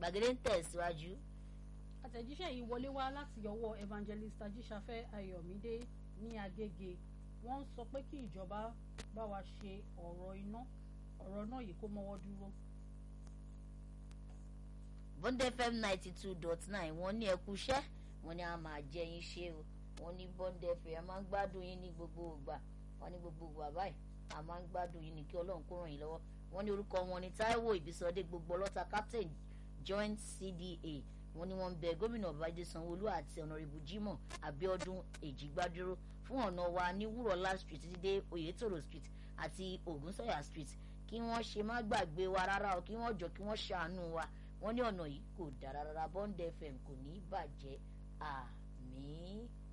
gbàgede ń tẹ̀síwájú. àtẹ̀jíṣẹ́ yìí wọlé wá láti ọwọ́ evangelist ajíṣafẹ́ ayọ̀mídé ní agége wọ́n ń sọ pé kí ìjọba bá wa ṣe ọ̀rọ̀ iná ọ̀rọ̀ náà yìí kó mọ́wọ́ dúró. bond fm ninety two dot nine wọ́n ní ẹkú iṣẹ́ wọ́n ní a máa jẹ yín ṣe o wọ́n ní bond fm a máa ń gbádùn yín ní gbogbo ìgbà wọ́n ní gbogbo ìgbà báyìí a máa ń gbádùn yín ní kí ọlọ́run kó ràn yín lọ́wọ́ wọ́n ní orúkọ wọn ní taiwo ìbísọdé gbogbo ọlọ́ta captain joint cda wọ́n ní wọ́n ń bẹ gómìnà babájídé sanwóolu àti ọ̀nàrẹ́bù jimoh abiodun èjìgbádúró fún ọ̀nà wa ní wúrọ̀lá street títí dé oyetoro street àti ògúnsọ̀yà street kí wọ́n ṣe má gbàgbé wa rárá o kí wọ́n jọ kí wọ́n ṣàánú wa wọ́n ní ọ̀nà yìí kò dára rárá bond fm kò ní í bàjẹ́ àmì.